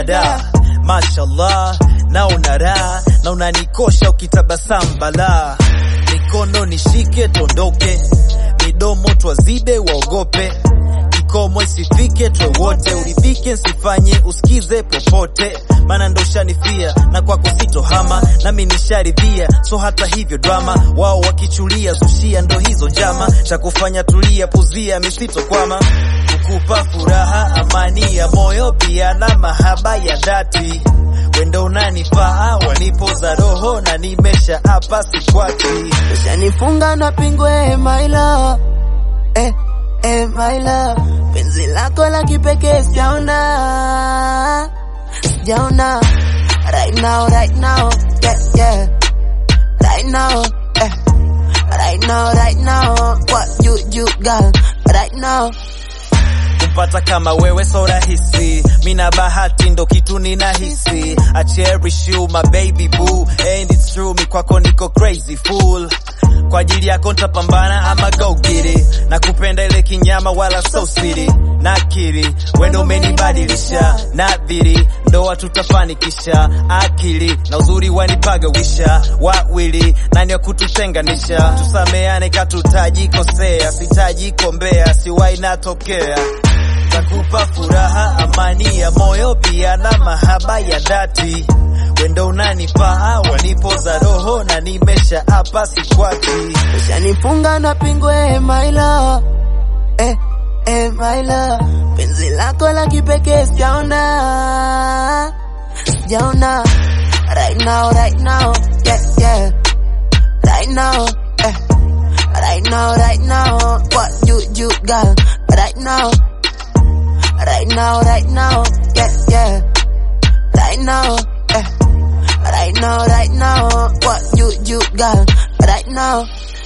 da mashallah na unara na unanikosha ukitabasamu bala mikono nishike tondoke midomo twazibe waogope kikomo isifike twe wote uridhike nsifanye usikize popote maana ndo shanifia na kwako sitohama nami nisharidhia so hata hivyo drama wao wakichulia zushia ndo hizo njama cha kufanya tulia puzia misitokwama kukupa furaha amani ya moyo pia na mahaba ya dhati wendo unanifaa wanipoza roho na nimesha hapa sikwati Ushanifunga na pingwe my love eh, eh, my love penzi lako la kipekee sijaona sijaona right now right now yeah, yeah. right now eh. right now right now what you you girl right now kumpata kama wewe so rahisi mina bahati ndo kitu ninahisi I cherish you my baby boo and it's true mi kwako niko crazy fool kwa ajili yako ntapambana ama go get it na kupenda ile kinyama wala so city nakiri wendo umenibadilisha nadhiri ndoa tutafanikisha akili na uzuri wanipagawisha wawili nani wa kututenganisha tusameane katutajikosea sitajikombea siwai natokea takupa furaha amani ya moyo pia na mahaba ya dhati wendo unanifaa wanipoza roho na nimesha hapa sikwati Ushanifunga na pingwe my love eh, eh, my love penzi lako la kipekee sijaona sijaona right now right now yeah, yeah. right now eh. right now right now what you you girl right now right now right now yeah yeah right now eh. right now right now what you you girl right now